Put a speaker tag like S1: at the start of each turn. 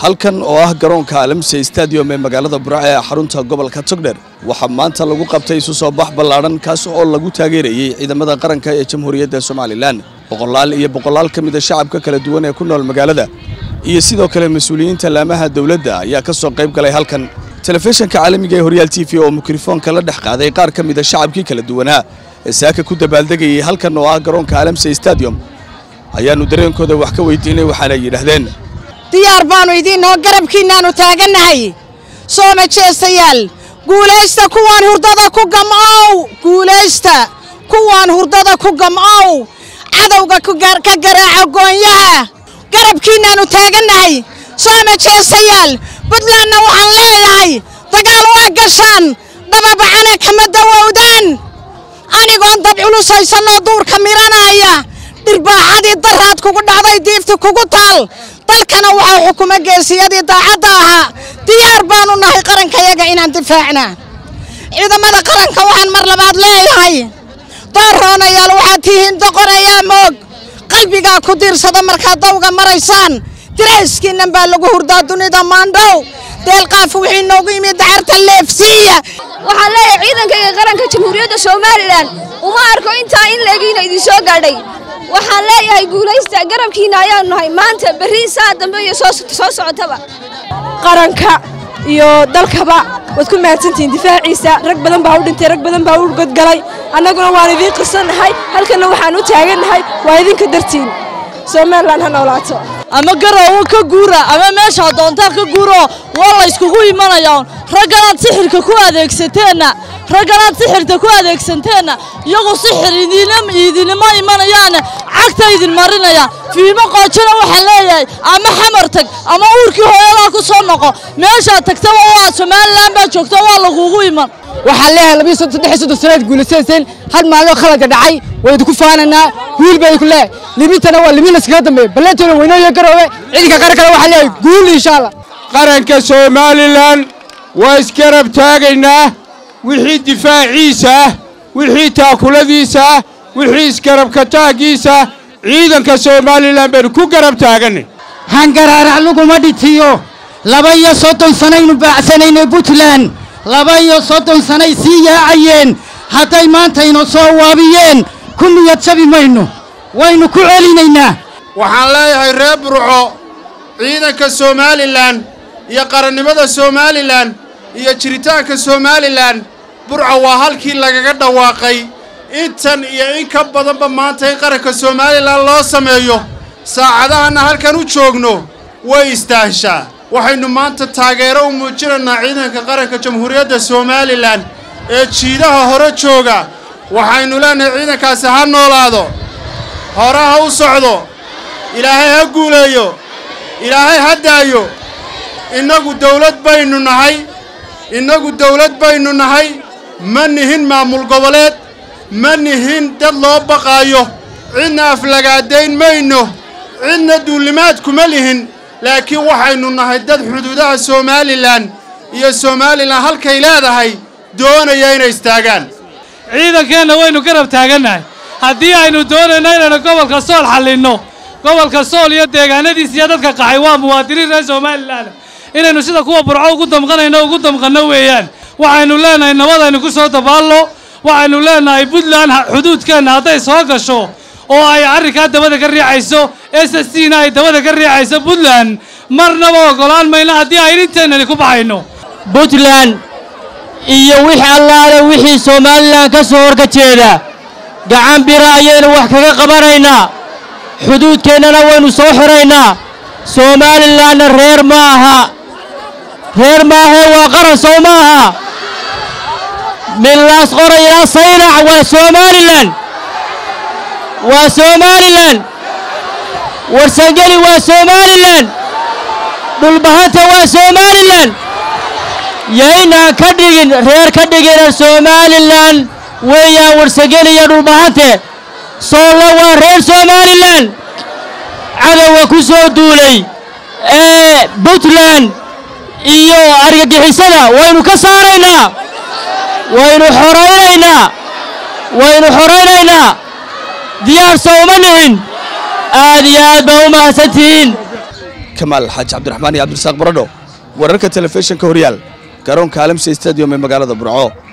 S1: halkan oo ah garoonka alamse stadium ee magaalada burco ee xarunta gobolka togdher waxaa maanta lagu qabtay isu soo bax ballaadhan kaas oo lagu taageerayey ciidamada qaranka ee jamhuuriyadda somalilan boqolaal iyo boqolaal ka mida shacabka kala duwan ee ku nool magaalada iyo sidoo kale mas-uuliyiinta laamaha dowladda ayaa ka soo qayb galay halkan telefishinka caalamiga ee horyaal t v oo mikrofoonka la dhex qaaday qaar ka mida shacabkii kala duwanaa ee saaka ku dabaaldegayay halkan oo ah garoonka alamse stadium ayaannu dareenkooda wax ka weydiinay waxaana yidhaahdeen
S2: diyaar baannu idiinoo garabkiinnaannu taagannahay soo majeestayaal guulaysta kuwaan hurdada ku gam'ow guulaysta kuwaan hurdada ku gam'ow cadowga ka garaaca goonyaha garabkiinnaannu taagannahay soo majeestayaal buntlandna waxaan leeyahay dagaal waa gashaan dababacane kama dawowdaan anigoon dab culus haysanoo duurka miranaya dhirbaaxadii daraad kugu dhacday diifti kugu taal dalkana waxaa xukuma geesiyadii daacadda ahaa diyaar baannu nahay qarankayaga inaan difaacna ciidamada qaranka waxaan mar labaad leeyahay doorroonayaal waxaad tihiin doqonayaa moog qalbigaa ku diirsada markaad dawga maraysaan dirayskiinnan baa lagu hurdaa dunida maandhow deelqaaf wixii noogu yimid dacarta leefsiiya
S3: waxaan leeyahay ciidankayga qaranka jamhuuriyadda somalilan uma arko intaa in leegiina idinsoo gaadhay waxaan leeyahay guulaysta garabkiinna ayaanu nahay maanta berri saa dambe iyo soo socotaba
S4: qaranka iyo dalkaba waad ku mahadsantihiin difaaciisa rag badan baa u dhintay rag badan baa u godgalay annaguna waan idiin qirsannahay halkanna waxaan u taagannahay waa idinka dartiin somalilan ha noolaato
S5: ama garoowo ka guura ama meeshaa doontaa ka guuro waa la yskugu imanayaa ragganaad sixirka ku adeegsateenna ragganaad sixirta ku adeegsanteenna iyagu sixir idinima imanayaan cagta idin marinayaan fiimo qoojana waxaa leeyahay ama xamar tag ama uurkii hooyadaa ku soo noqo meeshaad tagtaba waa somalilan baa joogto waa lagugu iman
S6: waxaan leeyahay labiyo saddex soddon sanaad guulaysanayseen hal maaloo khaladka dhacay waa idinku faanaynaa wiil baa idinku leeyahay libintana waa libin laskaga dambeeya ballantoona weynooyo garoobe ciidanka qarankana waxaa leeyahay guul insha allah
S7: qaranka somalilan waa isgarab taagaynaa wixii difaaciisa ah wixii taakuladiisa ah wixii isgarabka taaggiisa ciidanka somalilan baynu ku garab taaganay
S8: hangaraarac laguma dhitiyo laba iyo soddon sanaynu baacsanaynay puntland laba iyo soddon sanay sii yaacayeen hadday maantayna soo waabiyeen ku niyad jabi mayno waynu ku celinaynaa
S7: waxaan leeyahay reer burco ciidanka somalilan iyo qarannimada somalilan iyo jiritaanka somalilan burco waa halkii lagaga dhawaaqay intan iyo in ka badanba maanta in qaranka somalilan loo sameeyo saacadahanna halkan u joogno way istaahishaa waxaynu maanta taageero u muujinaynaa ciidanka qaranka jamhuuriyadda somalilan ee jiidaha hore jooga waxaynu leenahay ciidankaasi ha noolaado hore ha u socdo ilaahay ha guuleeyo ilaahay ha daayo innagu dawlad baynu nahay innagu dawlad baynu nahay ma nihin maamul goboleed ma nihin dad loo baqaayo cidna aflagaadayn mayno cidna duulimaad kuma lihin laakiin waxaynu nahay dad xuduudaha somalilan iyo somalilan halkay leedahay doonaya inay istaagaan
S9: ciidankeenna waynu garab taagannahay haddii aynu doonayno inaynu gobolka sool xallinno gobolka sool iyo deegaanadiis iyo dadka qaxay waa muwaadiniin reer somalilan inaynu sida kuwa burco ugu damqanayno ugu damqanno weeyaan waxaynu leenahay nabadaynu ku soo dabaallo waxaynu leenahay puntland xuduudkeenna hadday soo gasho oo ay arrinkaa dabada ka riixayso s s c na ay dabada ka riixayso puntland marnaba oggolaan mayno haddii aynu inteennani ku baxayno
S10: puntland iyo wix allaale wixii somalilan ka soo horka jeeda gacan bira ayaynu wax kaga qabanaynaa xuduudkeennana waynu soo xiraynaa somalilanna reer ma aha reer maahee waa qaran sow ma aha millaas qora ilaa saynac waa somalilan waa somalilan warsangeli waa somalilan dhulbahanta waa somalilan yaynaan ka dhigin reer ka dhigina somalilan weeyaan warsangeli iyo dhulbahante soolla waa reer somalilan cadowga ku soo duulay ee puntland iyo argagixisada waynu ka saaraynaa waynu xoraynaynaa waynu xoraynaynaa diyaar soo uma nihin aad iyo aad baa u mahadsantihiin
S1: kamaal xaaji cabdiraxmaan iyo cabdirasaaq baradho wararka telefishinka horyaal garoonka alamse stadium ee magaalada burco